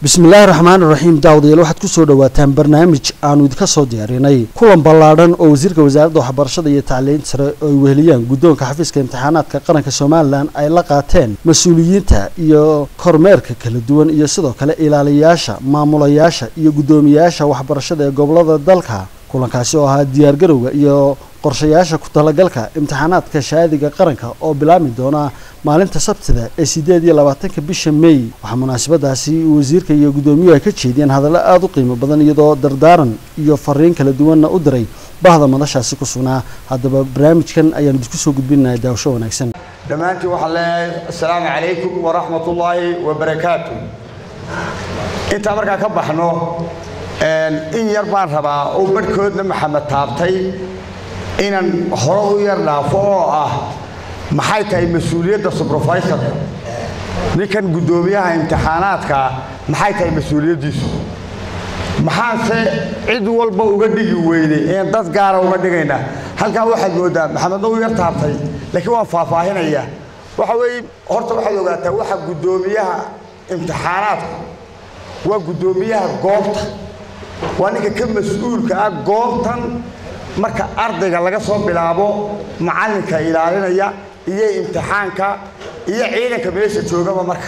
bismillaahi raxmaani raxiim daawadayaal waxaad kusoo dhawaataan barnaamij aanu idinka soo diyaarinay kulan ballaadhan oo wasiirka wasaaradda waxbarashada iyo tacliinta sare oo ay weheliyaan guddoonka xafiiska imtixaanaadka qaranka somalilan ay la qaateen mas-uuliyiinta iyo kormeerka kala duwan iyo sidoo kale ilaaliyayaasha maamulayaasha iyo guddoomiyayaasha waxbarashada ee gobolada dalka kulankaasi oo ahaa diyaargarowga iyo qorshayaasha ku talagalka imtixaanaadka shahaadiga qaranka oo bilaabmi doona maalinta sabtida ee sideed iyo labaatanka bisha may waxaa munaasabadaasi wasiirka iyo guddoomiyuhu ay ka jeediyeen hadallo aada u qiimo badan iyadoo dardaaran iyo fariin kala duwanna u diray bahda madashaasi ku sugnaa haddaba barnaamijkan ayaanu idinku soo gudbinahay daawasho wanaagsan dhammaantiin waxaan leeyahay assalaamu calaykum waraxmat ullaahi wabarakaatu intaa markaa ka baxno in yar baan rabaa oo barhkoodna maxamed taabtay inaan hore u yar dhaafo oo ah maxay tahay mas-uuliyadda subrofaysorka ninkan guddoomiyaha imtixaanaadka maxay tahay mas-uuliyaddiisu maxaanse cid walba uga dhigi weyday een dad gaara uga dhigaynaa halkan waxaad moodaa maxamedna u yar taabtay laakiin waan faahfaahinayaa waxa weeye horta waxaad ogaataa waxa guddoomiyaha imtixaanaadku waa guddoomiyaha goobta waa ninka ka mas-uulka ah goobtan marka ardayga laga soo bilaabo macallinka ilaalinaya iyo imtixaanka iyo ciidanka meesha joogaba marka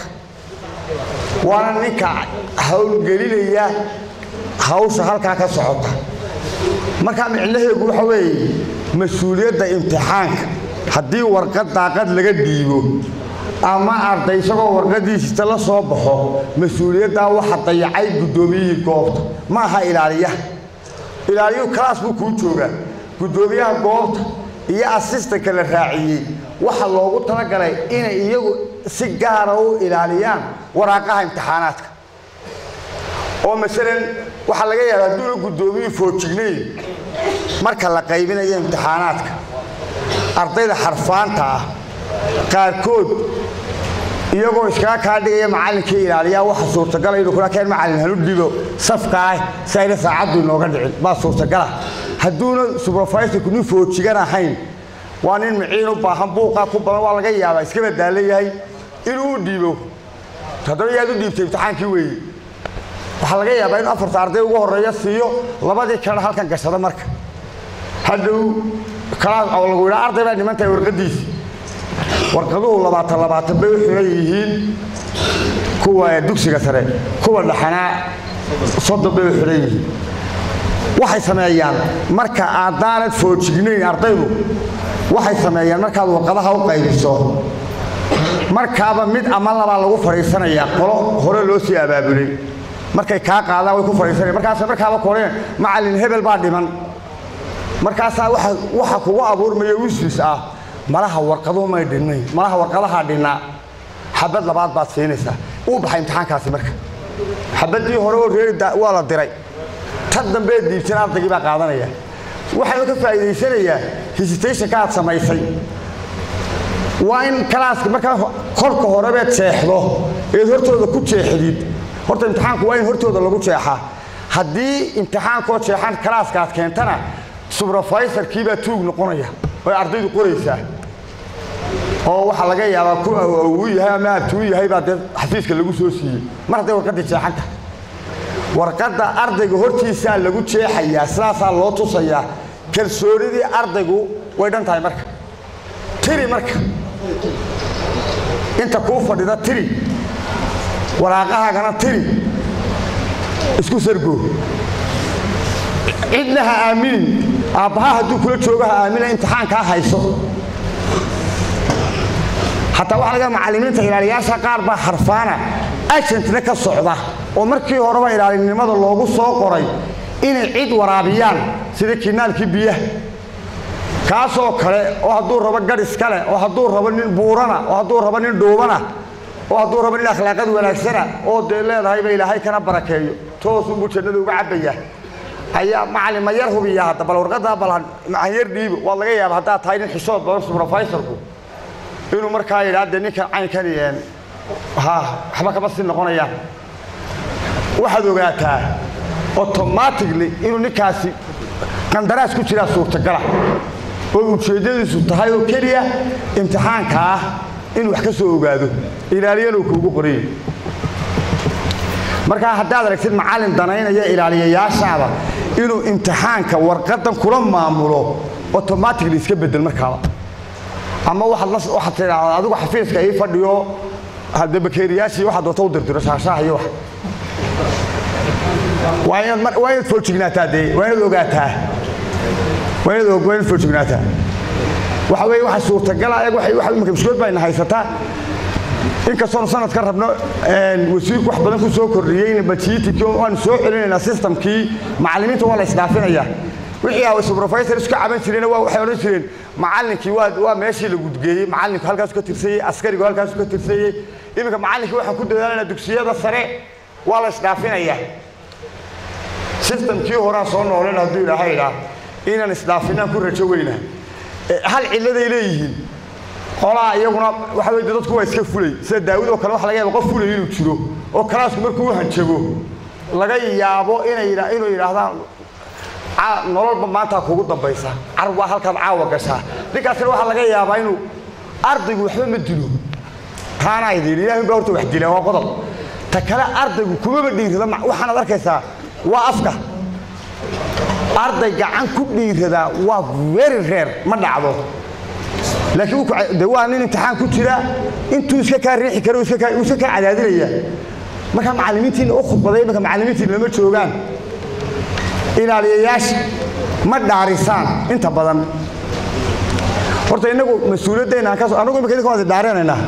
waana ninka howlgelinaya hawsha halkaa ka socota markaa micnaheegu waxa weeye mas-uuliyadda imtixaanka haddii warqad daaqad laga dhiibo ama arday isagoo warqadiisita la soo baxo mas-uuliyaddaa waxa dayacay guddoomiyihii goobta ma aha ilaaliyaha ilaaliyuhu kalaas buu kuu joogaa guddoomiyaha goobta iyo asistanka la raaciyey waxa loogu talagalay inay iyagu si gaara u ilaaliyaan waraaqaha imtixaanaadka oo masalan waxaa laga yaaba hadduuna guddoomiyuhu foojignayn marka la qaybinayo imtixaanaadka ardayda xarfaanta ah qaarkood iyagoo iskaga kaa dhigaya macallinkii ilaaliyaa waxa suurtagala inuu kula keen macallin hanu dhibo safka ah si ayna saacaddu inooga dhicin baa suurtagala hadduuna subrofaysorku nin foojigan ahayn waa nin miciin u baahan buuqaa ku badan waa laga yaabaa iska badaalan yahay inuu u dhiibo haddaba yaad u dhiibtay imtixaankii weeye waxaa laga yaabaa inuu afarta arday ugu horreeya siiyo labadii kalena halkan gashado marka hadhow kalaas oo lagu yidhaa arday baa dhiman tahay warqaddiisi warqaduhu labaatan labaatan bay u xiran yihiin kuwa dugsiga sare kuwa dhaxanaa soddon bay u xiran yihiin waxay sameeyaan marka aadaanad foojignayn ardaydu waxay sameeyaan markaad warqadaha u qaybiso markaaba mid ama labaa lagu fadhiisanayaa qolo hore loo sii abaabulay markay kaa qaadaan way ku fadhiisanaya markaas markaaba koreen macallin hebel baa dhiman markaasaa waxa kugu abuurmaya wiswis ah malaha warqaduhu may dhinnayn malaha warqadahaa dhinnaa xabad labaad baad siinaysaa uu baxay imtixaankaasi marka xabaddii hore oo reeri waa la diray tan dambeed diibtan ardaygii baa qaadanaya waxaanu ka faa'iidaysanayaa hesitationka aad samaysay waa in kalaaska markaa kolka horebeed jeexdo eed hortooda ku jeexdid horta imtixaanku waa in hortooda lagu jeexaa haddii imtixaankoo jeexan kalaaska aad keentana subrofaysorkii baa tuug noqonaya oy ardaydu qoraysaa oo waxaa laga yaabaa ku uu yahay ama abtuu yahay baa dee xafiiska lagu soo siiyey mar hadday warqaddii jeexan tahay warqadda ardayga hortiisaa lagu jeexayaa sidaasaa loo tusayaa kalsoonidii ardaygu way dhan tahay marka tiri marka inta kuu fadhida tiri waraaqahaagana tiri isku sargoo cidna ha aaminin aabbaha hadduu kula joogo ha aamina imtixaankaa hayso xataa waxaa laga macallimiinta ilaaliyaasha qaar baa harfaana agentna ka socda oo markii horeba ilaalinimada loogu soo qoray inay cid waraabiyaan sida kinaalkii biyaha kaasoo kale oo hadduu rabo gadhis kale oo hadduu rabo nin buurana oo hadduu rabo nin dhuubana oo hadduu rabo nin akhlaaqad wanaagsana oo dee leedahayba ilaahay kana barakeeyo toosunbuu jannada uga cabbaya ayaa macallin ma yar hubiya hadda bal warqaddaa bal macan yar dhiibo waa laga yaaba haddaad tahay nin xishood badan subrofaysorku inuu markaa yidhaa dee ninkan caynkani ha waxba kama sii noqonayaan waxaad ogaataa automatically inuu ninkaasi qandaraas ku jiraa suurtagala oo ujeeddadiisu tahay oo keliya imtixaanka ah inuu wax ka soo ogaado ilaaliyana uu kuugu qorayo markaa haddaad aragtid macallin danaynaya ilaaliyayaashaada inuu imtixaanka warqadan kula maamulo automatically iska bedel markaaba ama waxaad la waxaad tidhaahdaa adigu xafiiska ii fadhiyo hadda bakeeriyaashii waxaad doonta u dirdiro shaashaha iyo wax waa inaad mar- waa inaad foojignaataa dee waa inaad ogaataa waa inaad og- waa inaad foojignaataa waxa weeye waxa suurtagala eeg waxay waxa imika mushkilad baa ina haysataa inkastoonu sanadkan rabno een, wasiirku wax badan ku soo kordhiyey bajiitikii waanu soo celinaynaa systemkii macallimiinta waa la isdhaafinayaa wixii ah supervisor isku caban jireen waa waxay odhan jireen macallinkii waa waa meeshii la gudgeeyey macallinku halkaas ka tirsayey askarigu halkaas ka tirsayey iminka macallinkii waxaan ku dadaalanaa dugsiyada sare waa la isdhaafinayaa systemkii horaan soo noolen hadduu ilaahay idhaa inaan isdhaafinaan ku rajo weynaa Eh, hal cilladay leeyihiin qolaa iyaguna waxa weye dadku waa iska fulay sida daawud oo kale waxa laga yaaba qof fulay inuu jiro oo kalaasku markuu u hanjago laga yaabo inay yidha- inuu yidhaahdaan "Ca- nololba maanta kugu dambaysa car waa halkaad caawa gashaa ninkaasina waxaa laga yaabaa inuu ardaygu waxba ma dilo taana ay yidhi ilaahay baa horta wax dila waa qodob ta kale ardaygu kumaba dhiirrada ma- waxaanaad arkaysaa waa afka arday gacan ku dhiiradaa waa very rare ma dhacdo laakiin wuu ku ca- de waa nin imtixaan ku jira intuu iska kaa riixi karo iska kaa- uu iska kaa cadaadinaya marka macallimiintiina u khudbaday imanka macallimiintiina lama joogaan ilaaliyayaasha ma dhaarisaan inta badan horta innagu mas-uuliyaddeena aan ka soo anagu imika idinka waan idin dhaarinaynaa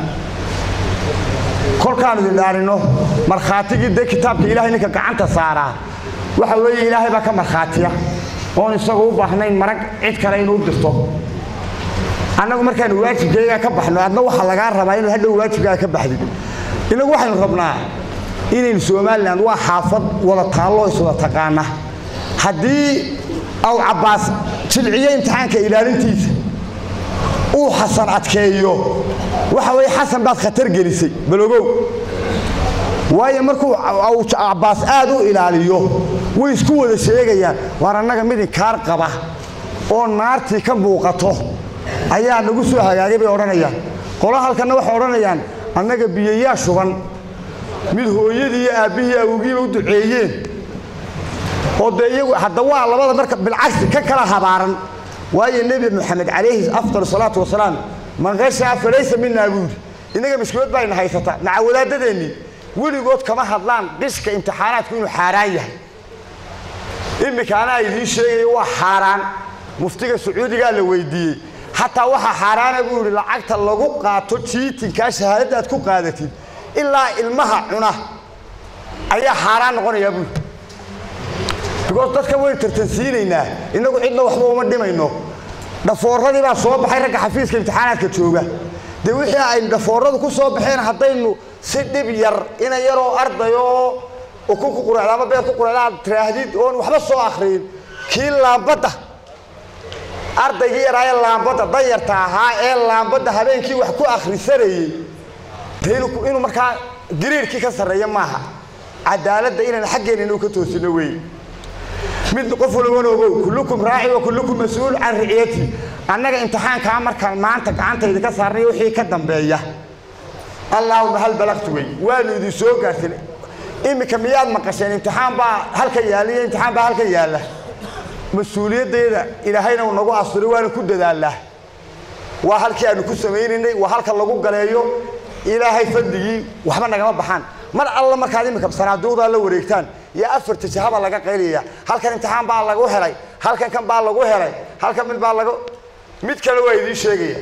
kolkaan idin dhaarino markhaatigii dee kitaabka ilaahay ninka gacanta saaraa waxa weeye ilaahay baa ka markhaatiya oon isagu u baahnayn marag cid kale inuu u dirto annagu markaanu waajibkayga ka baxno adna waxaa lagaa rabaa inaad hadhow waajibkaaga ka baxdid inagu waxaynu rabnaa inaynu somalilan waa xaafad wada taallo iswada taqaana haddii aw cabbaas jilciyo imtixaanka ilaalintiisa uu xasan adkeeyo waxa weeye xasan baad khatar gelisay balogow waayo markuu aw cabbaas aad u ilaaliyo way isku wada sheegayaan waar annaga mid inkaar qaba oo naartii ka muuqato ayaa nagu soo hagaagay bay odhanayaan qolo halkanna waxay odhanayaan annaga biyayaa shuban mid hooyadii iyo aabbihii awowgiiba u duceeyeen oo dee iyagu hadda waa labada marka bilcagsi ka kala habaaran waayo nebi moxamed calayhi afdal salaatu wasalaam man qashaa falaysa minaa buuri innaga mashkuulad baa ina haysata maca wadaadadeennii weligood kama hadlaan qishka imtixaanaadku inuu xaaraan yahay iminka anaa idiin sheegayo waa xaaraan muftiga sacuudigaa la weydiiyey xataa waxaa xaaraana buu yidhi lacagta lagu qaato jiitinkaa shahaadadda aad ku qaadatid ilaa ilmaha cuna ayaa xaaraan noqonayaa buu yidhi because dadka waynu tartansiinaynaa innagu cidna waxba uma dhimayno dhafooradii baa soo baxay ragga xafiiska imtixaanaadka jooga dee wixii aynu dhafooradu ku soo baxeen haddaynu si dhib yar ina yaroo ardayoo ukun ku quraacda ama beer ku quraacda aad tiraahdid oon waxba soo akhriyin kii laambadda ardaygii yaraaye laambadda danyarta ahaa ee laambadda habeenkii wax ku akhrisanayey dee inuu inuu markaa gariirkii ka sarreeya maaha cadaaladda inaan xaggeena inuu ka toosino weeye mid qof walbana ogow kullukum raaci wa kullukum mas-uul can riciyati annaga imtixaankaa markaan maanta gacantayda ka saarnay wixii ka dambeeya allaahuma hal balaqtu wey waanu idin soo gaarsin iminka miyaad maqasheen imtixaan baa halka yaalla iyo imtixaan baa halka yaalla mas-uuliyaddeeda ilaahayna uu nagu asturay waana ku dadaalnaa waa halkii aanu ku samaynaynay waa halka lagu galeeyo ilaahay fadligii waxba nagama baxaan mar alla markaad iminka sanaaduuqdaa la wareegtaan iyo afarta jahaba laga qaylaya halkan imtixaan baa lagu helay halkan kan baa lagu helay halkan mid baa lagu mid kale waa idiin sheegaya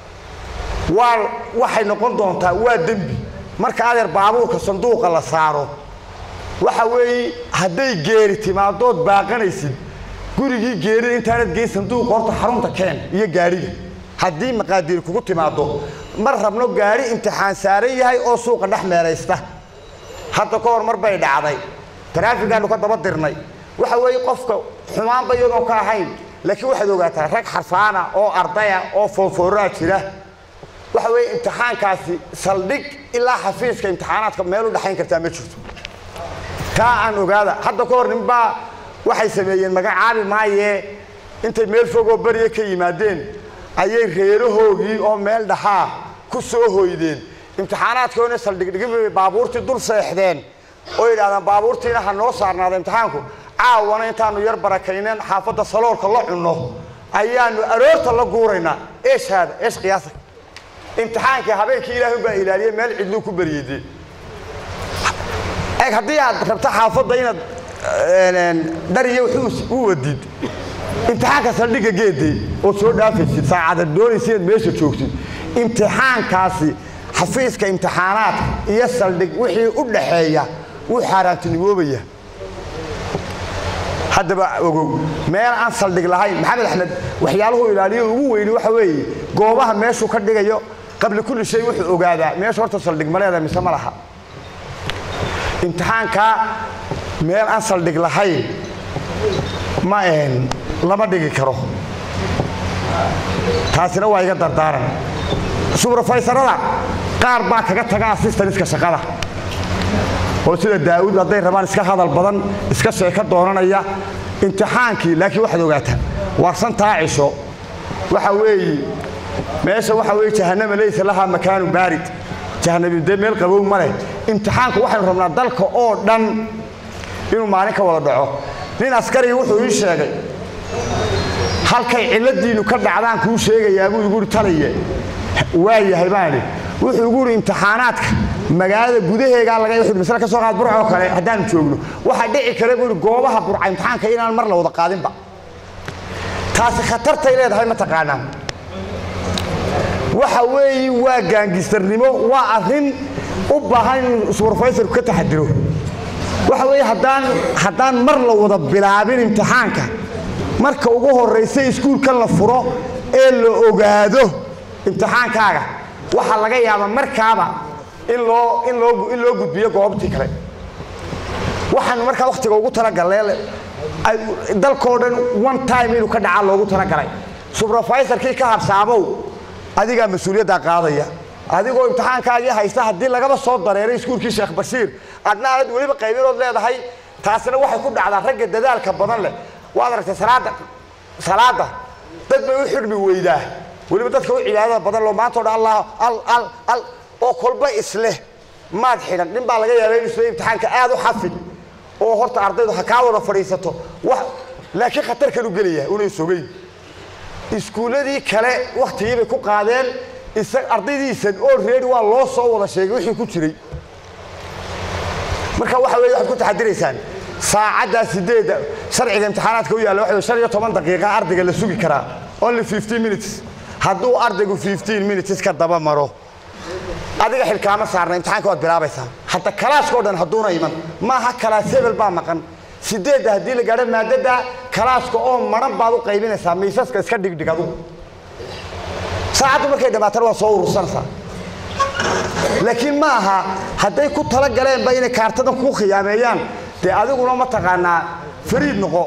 waa waxay noqon doontaa waa dembi marka adeer baabuurka sanduuqa la saaro waxa weeye hadday geeri timaadood baaqanaysid gurigii geerida intaanad geyn sanduuqa horta xarunta keen iyo gaadhiga haddii maqaadiir kugu timaado mar rabno gaadhi imtixaan saaran yahay oo suuqa dhex meelaysta hadda ka hor mar bay dhacday taraafigaanu ka daba dirnay waxa weeye qofka xumaanba iyadoon ka ahayn laakiin waxaad ogaataa rag xarfaana oo ardaya oo foonfooraa jira waxa weeye imtixaankaasi saldhig ilaa xafiiska imtixaanaadka meel u dhexayn kartaa ma jirto taa aan ogaada hadda ka hor ninbaa waxay sameeyeen magacaabi maayee intay meel fogoo beriya ka yimaadeen ayay reerahoogii oo meel dhaxaa ku soo hoydeen imtixaanaadkoona saldhigdhigin bay baabuurtii dul seexdeen oo yidhahdaan baabuurtiina ha noo saarnaada imtixaanku caawana intaanu yar barakayneen xaafadda saloolka la cunno ayaanu aroorta la guuraynaa eesh haada eesh qiyaasa imtixaankii habeenkii ilaahay baa ilaaliyey meel cidluu ku baryeyde eeg haddii aad rabto xaafadda inaad dhariyo wuxuu u wadid imtixaanka saldhigga geedey ood soo dhaafaysid saacadaad doonaysa inaad meesha joogtid imtixaankaasi xafiiska imtixaanaadka iyo saldhig wixii u dhaxeeya wuu xaaraantinimoobaya haddaba ogow meel aan saldhig lahayn maxamed axmed waxyaaluhu ilaaliyo ugu weyni waxa weeye goobaha meeshuu ka dhigayo qabli kulli shay wuxuu ogaadaa meesha horta saldhig ma leedahay mise ma laha imtixaankaa meel aan saldhig lahayn ma lama dhigi karo taasina waa iga dardaaran subrofaysarada qaar baa kaga taga assistaniska shaqada oo sida daa'uud hadday rabaan iska hadal badan iska sheeko doonanaya imtixaankii laakiin waxaad ogaataa warsantaa cisho waxa weeye meesha waxa weeye jahannama laysa lahaa makaanu baarid jahannami dee meel qabow ma leh imtixaanku waxaynu rabnaa dalka oo dhan inuu maalin ka wada dhaco nin askariga wuxuu ii sheegay halkay cilladiinnu ka dhacdaan kuu sheegayaa buu igu uri taliye waa yahay baani wuxuu igu uri imtixaanaadka magaalada gudaheegaa laga wuxuu masale ka soo qaad burcoo kale haddaanu joogno waxaa dhici kara buu uri goobaha burca imtixaanka inaan mar la wada qaadinba taasi khatartay leedahay ma taqaanaa waxa weeye waa gaangistarnimo waa arrin u baahan inuu subrofaysorku ka taxadiro waxa weeye haddaan haddaan mar la wada bilaabin imtixaanka marka ugu horraysa iskuulkan la furo ee la ogaado imtixaankaaga waxaa laga yaabaa markaaba in loo in loo in loo gudbiyo goobtii kale waxaanu markaa wakhtiga ugu talagalnay dalkoo dhan one time inuu ka dhacaa loogu talagalay subrofaysorkii ka habsaamow adigaa mas-uuliyaddaa qaadaya adigoo imtixaankaagii haysta haddii lagaba soo dareeray iskuulkii sheekh bashiir adna aanad weliba qaybinood leedahay taasina waxay ku dhacdaa ragga dadaalka badan leh waad aragtay salaada salaada dad bay u xidhmi weydaa weliba dadka u cibaadada badan loo maanta o dhan allah al al al oo kolba isleh maad xidhan nin baa laga yaabay in isle imtixaanka aad u xafid oo horta ardaydu ha kaa wada fadhiisato wax laakiin khatar kalu gelaya unay sogeyn iskuulladii kale wakhtigii bay ku qaadeen ardaydiisan oo reeri waa loo soo wada sheegay wixii ku jiray marka waxa weye waxaad ku taxadiraysaan saacaddaa sideedda sharciga imtixaanaadka u yaalla waxa shan iyo toban daqiiqa ardayga la sugi karaa only fifteen minutes hadduu ardaygu fifteen minutes ka daba maro adiga xilkaama saarna imtixaanka waad bilaabaysaa hadda kalaaska o dhan hadduuna iman maaha kalaas hebel baa maqan sideedda haddii la gaadho maadada kalaaska oo maran baad u qaybinaysaa miisaska iska dhigdhig adugu saacaddu markay dhammaatana waa soo urursanaysaa laakiin ma aha hadday ku tala galeenba inay kaartadan kuu khiyaameeyaan dee adiguna ma taqaanaa fariid noqo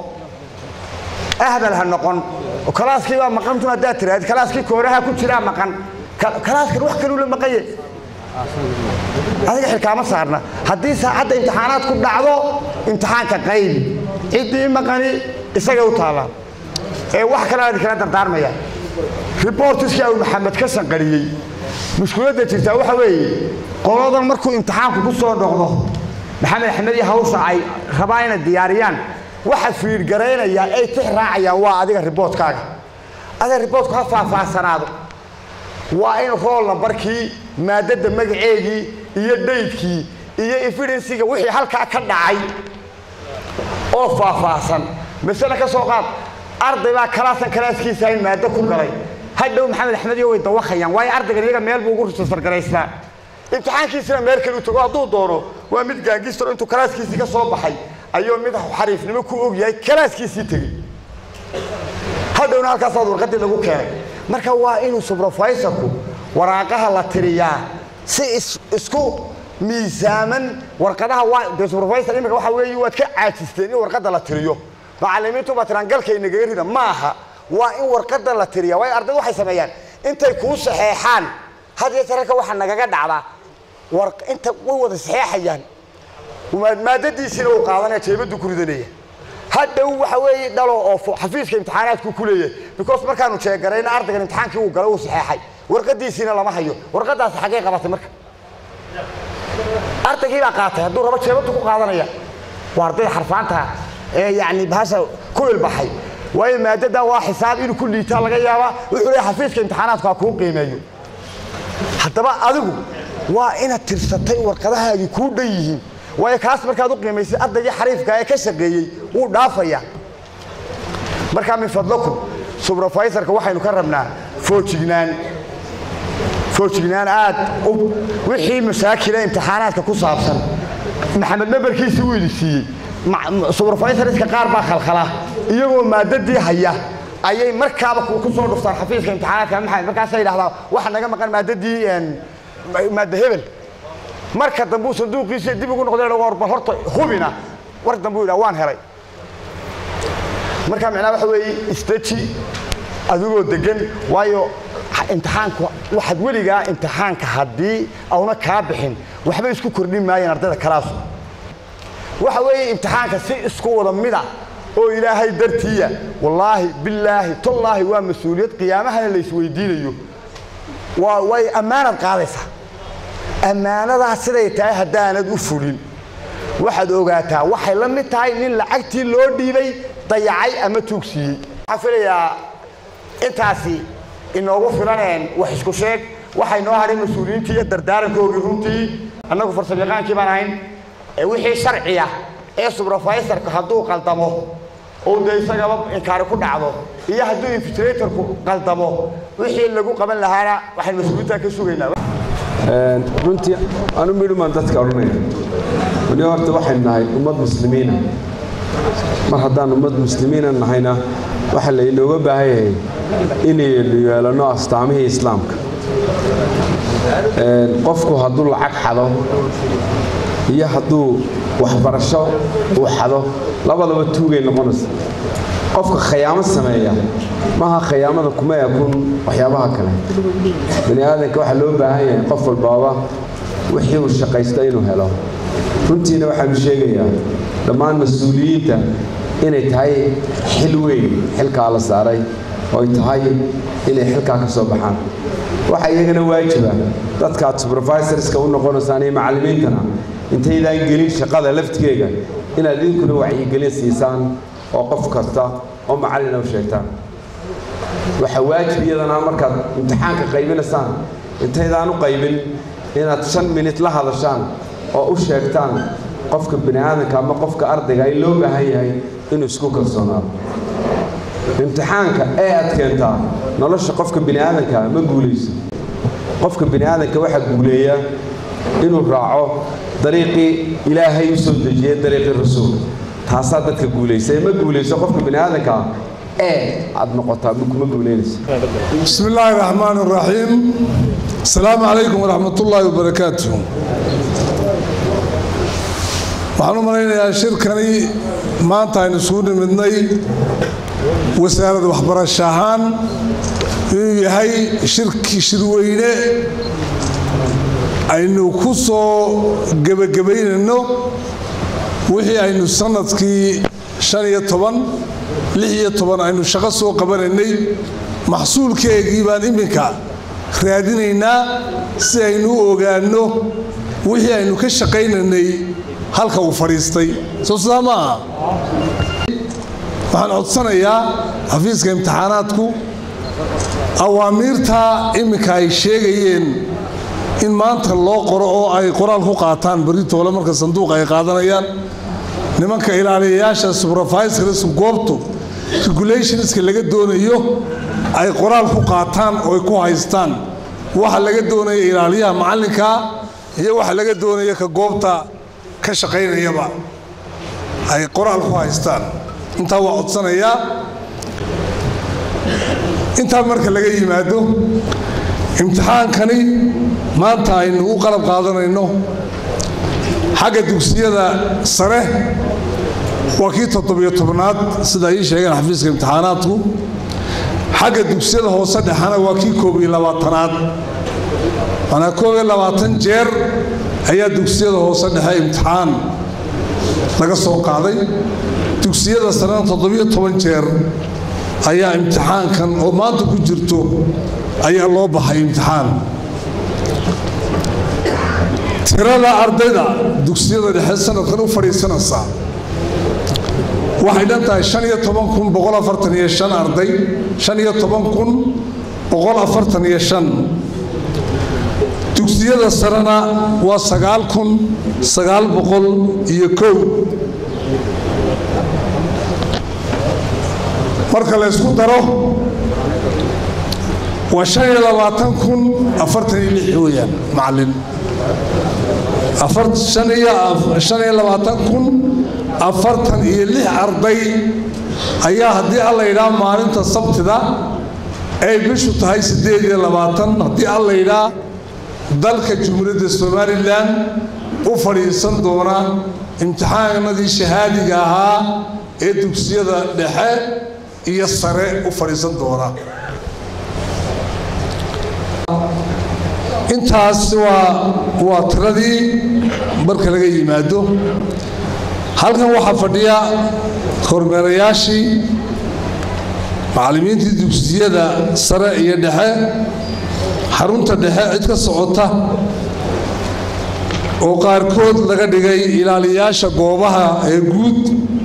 ahbal ha noqon kalaaskii baa maqantun haddaad tiraahid kalaaskii kooraha ku jiraa maqan kalaaskan wax kaluu la maqaye adiga xilkaama saarna haddii saacadda imtixaanaad ku dhacdo imtixaanka qaybi ciddii maqani isagay u taallaa ee wax kale aan kala dardaarmaya ribortiskii abu maxamed ka sanqariyey mushkiladda jirtaa waxa weeye qoladan markuu imtixaanku ku soo noqdo maxamed axmed iyo hawsha ay rabaa inay diyaariyaan waxa fiirgaraynaya ay tix raacayaan waa adiga riboodkaaga adiga riboodku ha faahfaahsanaado waa in rool nambarkii maadada magaceegii iyo dhaydkii iyo evidensiga wixii halkaa ka dhacay oo faahfaahsan masale ka soo qaad arday baa kalaasan kalaaskiisa in maado ku galay hadhow maxamed axmed iyo way dawakayaan waayo ardaygan iyaga meel buu ugu risasargaraystaa imtixaankiisina meel kale u tago hadduu doono waa mid gaangistro intuu kalaaskiisii ka soo baxay ayuu mid xariifnimo ku og yahay kalaaskiisii tegey hadhowna halkaasaad warqadii lagu keenay marka waa inuu subrofaysorku waraaqaha la tiriyaa si isku miisaaman warqadaha waa dee subrofysor imika waxa weeye waad ka caajisteen in warqadda la tiriyo macallimiintu baa tiraan galkay nagaga rida ma aha waa in warqadda la tiriya waayo ardaydu waxay sameeyaan intay kuu saxeexaan had iyo sararka waxaa nagaga dhacdaa war inta way wada saxeexayaan maadadiisiina uu qaadanaya jeebaddu ku ridanaya hadhow waxa weeye dhalo oo xafiiska imtixaanaadku ku leeyahay because markaanu jeegarayna ardaygan imtixaankii uu galay uu saxeexay warqadiisiina lama hayo warqadaasi xaggee qabatay marka ardaygii baa qaatay hadduu rabo jeebadu ku qaadanaya waa ardayda xarfaanta ee yacni bahasha ku ilbaxay waayo maadadan waa xisaab inuu ku liitaa laga yaabaa wuxuu leeyahay xafiiska imtixaanaadku ha kuu qiimeeyo haddaba adigu waa inaad tirsatay warqadahaagii kuu dhan yihiin waayo kaas markaad u qiimaysay ardaygii xariifka ee ka shaqeeyey wuu dhaafaya markaa min fadlakum subrofaysorka waxaynu ka rabnaa foojignaan foojignaan aad u wixii masaakila imtixaanaadka ku saabsan maxamed nabarkiisii wuu idi siiyey subrofaysorska qaar baa khalkhala iyagoo maadadii haya ayay markaaba ku soo dhuftaan xafiiska imtixaanaadka maxamed markaasay yidhahdaa waxa naga maqan maadadii maadda hebel marka dambe uu sanduuqiisa dib ugu noqday war bal horta hubina war dambe uu yidhaha waan helay marka macnaha waxa weeye istaji adigoo degan waayo imtixaanku waxaad weligaa imtixaanka haddii auna kaa bixin waxba isku kordhin maayeen ardayda kalaasu waxa weeye imtixaanka si isku wada mida oo ilaahay dartiiya wallaahi billaahi tallaahi waa mas-uuliyad qiyaamahana la isweydiinayo waa way ammaanad qaadaysaa ammaanadaa siday tahay haddaanad u fulin waxaad ogaataa waxay la mid tahay nin lacagtii loo dhiibay dayacay ama tuugsiiyey waxaan filayaa intaasi inoogu filaneen wax isku sheeg waxay noo hadhay mas-uuliyiintii iyo dardaarankoogii runtii annagu farsamayaqaankii baan ahayn wixii sharciya ee subrofaysorka hadduu qaldamo oo dee isagaba inkaari ku dhacdo iyo hadduu infiltratorku qaldamo wixii lagu qaban lahaana waxaan mas-uuliyiintaa ka sugaynaa runtii anu midhumaan dadka odhanaya weli horta waxaynu nahay ummad muslimiina mar haddaan ummad muslimiina nahayna waxaa laynooga baahan yahay inaynu yeelanno astaamihii islaamka qofku hadduu lacag xado iyo hadduu waxbarasho uu xado labadaba tuugay noqonaysa qofka khayaamo sameeya maaha khayaamada kuma yakun waxyaabaha kale bani aadanka waxaa loo baahan yahay qof walbaaba wixii uu shaqaysta inuu helo runtiina waxaanu sheegayaa dhammaan mas-uuliyiinta inay tahay xil weyn xilkaa la saaray oo ay tahay inay xilkaa ka soo baxaan waxaa iyagana waajiba dadkaad supervisorska u noqonaysaan iyo macallimiintana intaydaan gelin shaqada laftigeega inaad idinkuna wacyigelin siisaan oo qof kasta oo macallina u sheegtaan waxaa waajib iyadana markaad imtixaanka qaybinaysaan intaydaan u qaybin inaad shan minit la hadashaan oo u sheegtaan qofka bini aadanka ama qofka ardayga ay loo baahan yahay inuu isku kalsoonaado imtixaanka ee aad keentaa nolosha qofka bini aadanka ma guulayso qofka bini aadanka waxaa guuleeya inuu raaco dariiqii ilaahay u soo dejiyey dariiqii rasuulka taasaa dadka guulaysa ee ma guulayso qofka bini aadanka ee aad noqotaa kuma guulaynayso بسم الله الرحمن الرحيم السلام عليكم ورحمة الله وبركاته waxaan u malaynayaa shirkani maanta aynu isugu nimidnay wasaaradda waxbarasho ahaan inuu yahay shirki shirweyne aynu ku soo gebagabaynayno wixii aynu sanadkii shan iyo toban lix iyo toban aynu shaqo soo qabanaynay maxsuulkeegii baan iminka raadinaynaa si aynu u ogaanno wixii aynu ka shaqaynaynay halka uu fadhiistay soo sidaa ma aha waxaan codsanayaa xafiiska imtixaanaadku awaamiirta iminka ay sheegayeen in maanta loo qoro oo ay qoraal ku qaataan beritoole marka sanduuqa ay qaadanayaan nimanka ilaaliyayaasha supervisors goobtu regulationska laga doonayo ay qoraal ku qaataan oo ay ku haystaan waxa laga doonaya ilaaliyaha macallinka iyo waxa laga doonaya ka goobta ka shaqaynayaba ay qoraal ku haystaan intaa waa codsanayaa intaa marka laga yimaado imtixaankani maanta aynu u qalab qaadanayno xagga dugsiyada sare waa kii toddobiyo tobnaad sida ii sheegeen xafiiska imtixaanaadku xagga dugsiyada hoose dhexana waa kii koob iyo labaatanaad manaa koob iyo labaatan jeer ayaa dugsiyada hoose dhexe imtixaan laga soo qaaday dugsiyada sarena toddobiyo toban jeer ayaa imtixaankan oo maanta ku jirto ayaa loo baxay imtixaan tirada ardayda dugsiyada dhexe sanadkan u fadhiisanaysaa waxay dhan tahay shan iyo toban kun boqol afartan iyo shan arday shan iyo toban kun boqol afartan iyo shan dugsiyada sarena waa sagaal kun sagaal boqol iyo kow marka la ysku daro waa shan iyo labaatan kun afartan iyo lix weeyaan macallin shan iyo labaatan kun afartan iyo lix arday ayaa haddii alla yidhaa maalinta sabtida ay bishu tahay siddeed iyo labaatan haddii alla yidhaa dalka jumhuuriyadda somalilan u fadhiisan doona imtixaanadii shahaadiga ahaa ee dugsiyada dhexe iyo sare u fadhiisan doona intaas waa waa tiradii marka laga yimaado halkan waxaa fadhiya kormeerayaashii macallimiintii dugsiyada sare iyo dhexe xarunta dhexe cid ka socota oo qaarkood laga dhigay ilaaliyaasha goobaha ee guud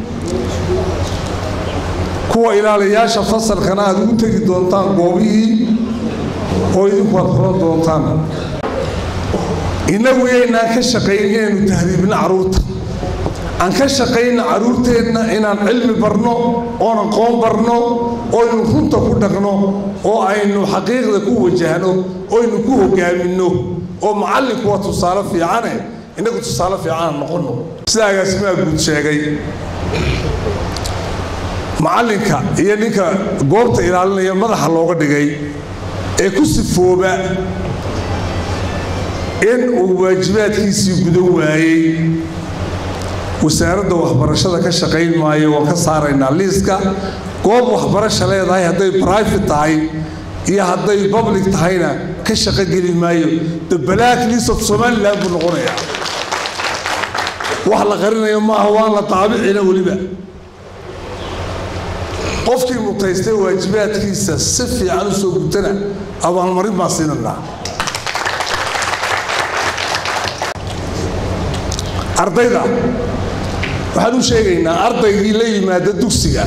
kuwa ilaaliyaasha fasalkana aad ugu tegi doontaan goobihii oo idinku aad furan doontaan innagu yaynaan ka shaqayn inaynu tahriibno carruurta aan ka shaqayna carruurteenna inaan cilmi barno oon aqoon barno oynu runta ku dhaqno oo aynu xaqiiqda ku wajahno oynu ku hogaaminno oo macallinku waa tusaale fiicane innagu tusaale fiicanaan noqonno sida agaasimaha guud sheegay macallinka iyo ninka goobta ilaalinaya madaxa looga dhigay ee ku sifooba in uu waajibaadkiisii gudan waayey wasaaradda waxbarashada ka shaqayn maayo waan ka saaraynaa liiska goob waxbarasha leedahay hadday brifate tahay iyo hadday public tahayna ka shaqo geli maayo the black list of somaliland buu noqonayaa wax la qarinayo maaha waan la taabicina weliba qofkii mutaystay waajibaadkiisa si fiican u soo gutana abaalmarin baan siinanaa ardayda waxaan u sheegaynaa ardaygii la yimaada dugsiga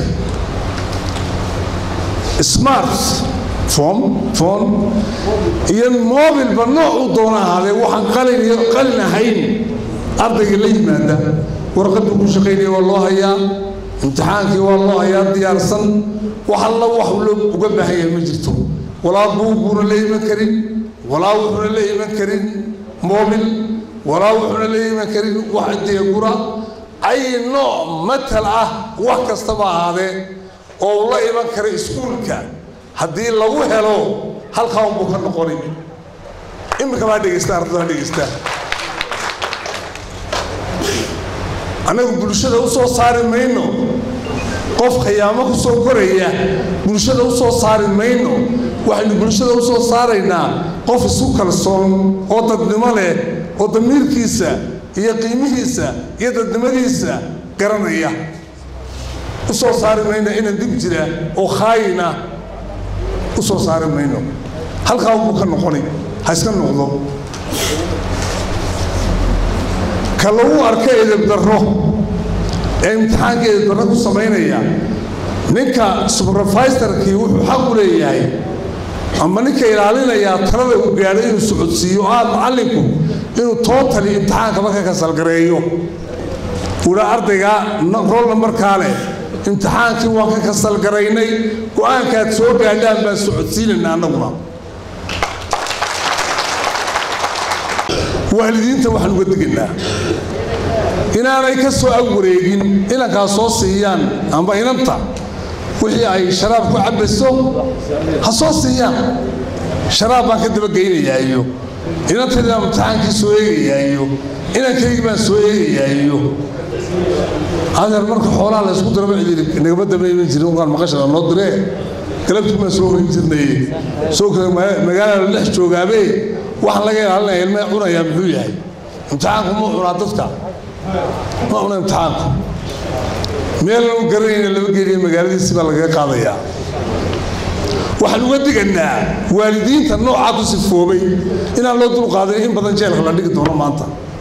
smart fom fon iyo mobilba noocuu doona ahaadee waxaan qalin iyo qalin ahayn ardayga la yimaada warqaduu ku shaqaynaya waa loo hayaa imtixaankii waa loo hayaa diyaarsan wax alla wax uga baahan yahay ma jirto walaa buuguuna la iman karin walaa wuxuuna la iman karin mobil walaa wuxuuna la iman karin wax deegura ay nooc matal ah wax kastaba ahaadee oo uu la iman kara iskuulka haddii lagu helo halkaa unbuu ka noqoni iminka baa dhegaysta ardada dhegaysta annagu bulshada u soo saari mayno qof khiyaamo ku soo koraya bulshada u soo saari mayno waxaynu bulshada u soo saaraynaa qof isku kalsoon oo dadnimo leh oo damiirkiisa iyo qiimihiisa iyo dadnimadiisa garanaya u soo saari mayno inan dib jira oo khaayina u soo saari mayno halkaa unbuu ka noqoni ha iska noqdo ka lagu arka edeb darro ee imtixaanka edeb darro ku samaynaya ninka subrofaisterkii wuxuu xaq u leeyahay ama ninka ilaalinayaa talada uu gaadho inuu socodsiiyo oo aad macallinku inuu tootali imtixaanka marka kasalgareeyo uha ardayga roolna markaa leh imtixaankii waan ka kasalgaraynay go-aankaad soo gaadhaan baan socodsiinayna annaguna waalidiinta waxaan uga digaynaa inaanay ka soo agwareegin inankaa soo siiyaan amba inanta wixii ay sharaab ku cabbayso ha soo siiyaan sharaab baan ka dabageynayaa iyo inantaydii baan imtixaankii soo eegayaa iyo inankaygii baan soo eegayaa iyo adeer marka xoolaha la ysku diraba cidiri nagama damayman jirin ugaan maqashada noo diree galabtii baan soo hoyn jirnay soo magaalada la dhex joogaabe waxaan laga ilaalinaya ilmee cunayaa muxuu yahay imtixaanku ma cunaa dadka ma cuna imtixaanku meelna u garanayna lama geeliya magaaladiisi baa lagaga qaadayaa waxaan uga diganaa waalidiinta noocaa ku sifoobay inaan loo dulqaaday in badan jeelka la dhigi doono maanta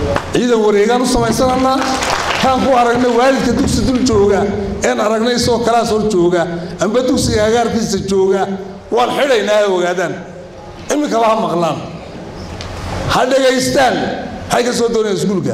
ciidan wareegaan u samaysananaa kaan ku aragna waalidka dugsi dul jooga een aragnay isagoo kalaas hor jooga amba dugsiga agaarkiisa jooga waan xidhaynaa ha ogaadaan iminkaba ha maqlaan ha dhegaystaan maxay ka soo doonayaan iskuulka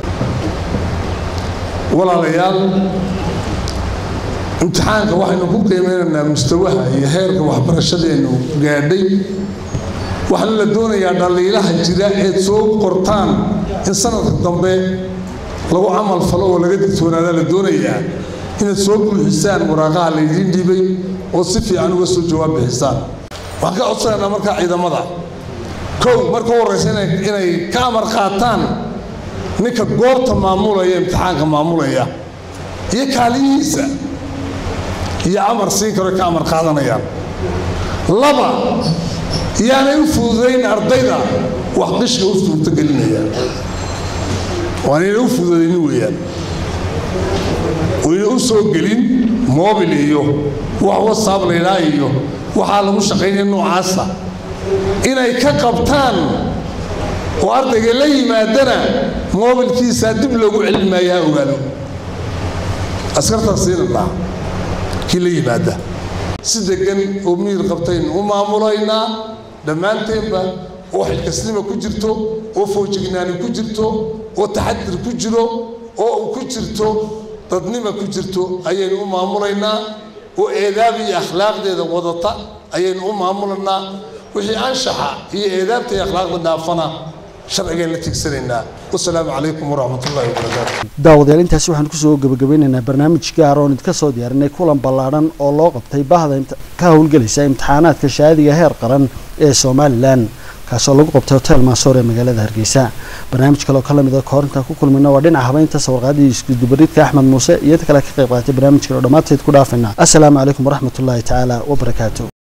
walaalayaal imtixaanka waxaynu ku qiimeynaynaa mustawaha iyo heerka waxbarashadeennu gaadhay waxaana la doonayaa dhaliilaha jira eed soo qortaan in sanadka dambe lagu camal falo oo laga digtoonaadaa la doonayaa inaad soo buuxisaan waraaqaha laydiin dhiibay oo si fiican uga soo jawaab bixisaan waxaan ka codsanaynaa markaa ciidamada kow marka u horreysa inay ka amar qaataan ninka goobta maamulaya imtixaanka maamulaya iyo kaaliyihiisa iyo amar siin karo ka amar qaadanayaan laba yaanay u fududayn ardayda wax qishka u suurtogelinaya waanayna u fududaynin weeyaan wayna u soo gelin mobil iyo wax wasaab laydhaa iyo waxaa lagu shaqaynaya noocaasa inay ka qabtaan oo ardayga la yimaadana moobilkiisaa dib loogu celin maayo ha ogaado askartaas siinanaa kii la yimaada si degan oo miyir qabtaynu u maamulaynaa dhammaanteenba oo xilkasnima ku jirto oo foojignaani ku jirto oo taxadir ku jiro oo ku jirto dadnima ku jirto ayaynu u maamulaynaa oo eedaab iyo akhlaaqdeeda wadata ayaynu u maamulaynaa wixii anshaxa iyo eedaabta iyo akhlaaqda dhaafana sharcigaan la tigsanaynaa wasalaamu calaykum waraxmat ullahi wabarakaatu daawadayaal intaasi waxaan kusoo gabagabeynaynaa barnaamij gaar oon idinka soo diyaarinay kulan ballaadhan oo loo qabtay bahda ka howlgelaysa imtixaanaadka shahaadiga heer qaran ee somalilan kaasoo lagu qabtay hotel maasoor ee magaalada hargeysa barnaamij kale oo ka lamid a koorinta ku kulmina waa dhinaca habeynta sawirqaadii iskudubaridka axmed muuse iyo inta kale ka qayb qaatay barnaamijkan oo dhammaanteed ku dhaafayna assalaamu calaykum waraxmatullaahi tacaala wabarakaatu